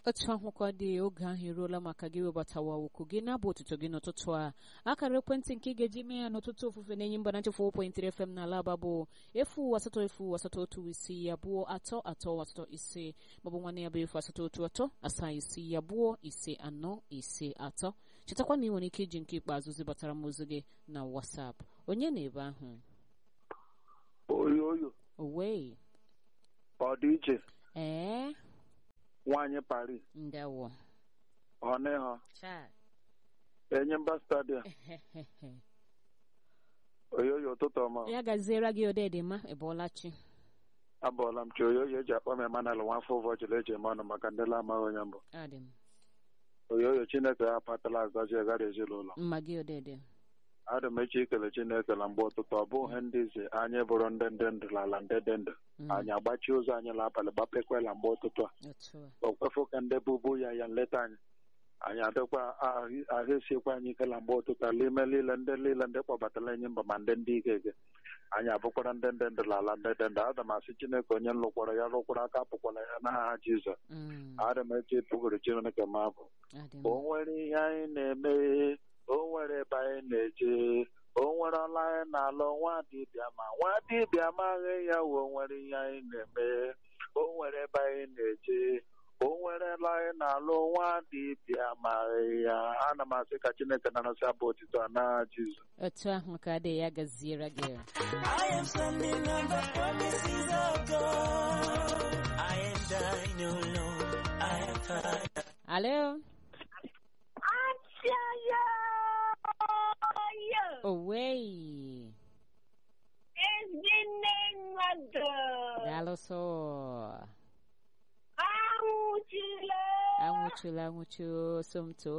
otu ahụkwa dị oge ahụ eruola maka gị webatawa okwu gị na-abụ otuto gị n'ụtụtụ a akara ekwentị nke ị ga-eji mee ya n'ụtụtụ ofufe na-enye mba na nchefụ 4.3 FM n'ala aba bụ efu asatọ efu asatọ otu isii abụọ atọ atọ asatọ ise maọbụ nwanne ya bụ efu asatọ otu atọ asaa isii abụọ ise anọ ise atọ chetakwa na ị nwere ike iji nke ikpeazụ zibatara m ozi gị na WhatsApp onye na ebe ahụ oyo oyo owei ọ dị iche ee nwaanyị Paris ndewo ọnịha Chai. enyemba stadium oyo oyo ụtụtụ ọma ya gaziere gị odedema ịbọọlachi abụọla m chi oyo oyo eji akpọ m emanal nwafọ ụbọchị eji eme ọnụ maka ndị amaghị onye mbụ adị m oyo oyo chineke ya apatala azazi gara ezinụlọ mma gị odede adị m eche ikele chineke na mgbe ụtụtụ ọ bụghị ndị izi anyị bụrụ ndị ndị ndụ n'ala ndị dị ndụ Mm, anyị agbachie ụzọ anyị n'abalị gbapekwela mgbe ụtụtụ a otu a o kwefu ka ndị bụbu ya ya nleta anyị anyị adịkwa ahụ ahụ esiekwa anyị ike na mgbe ụtụtụ a n'ime niile ndị niile ndị kpọbatara enyi mba ma ndị ndị ike ike anyị abụkwara ndị ndị ndụ n'ala ndị dị ndụ ada m asị chineke onye lụkwara ya rụkwara aka apụkwara ya n'aha jizọs Mm, ada m eche pụgoro chineke ma abụ adị o m nwere ihe anyị na-eme o nwere ebe anyị na-eje o nwere ọla anyị na-alụ nwa dibịa ma nwa dibịa amaghị ya o nwere ihe anyị na-eme o nwere ebe anyị na-eje o nwere ọla anyị na-alụ nwa dibịa amaghị ya ana m asị ka chineke na-arụsị abụ otito a n'aha jizọs otu ahụ ka adị ya gaziere gị I am standing on the promises of God. I and I know, Lord, I have heard. alo owei Ezinne mmadụ daalụsọ anwụchila anwụchula anwụchu somto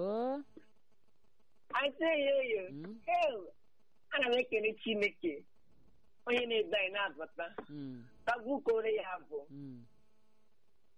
asị ya oyo Mm, Ew, ana m ekele Chineke onye na-ede anyị na-abata mm, tagbukore ya bụ mm.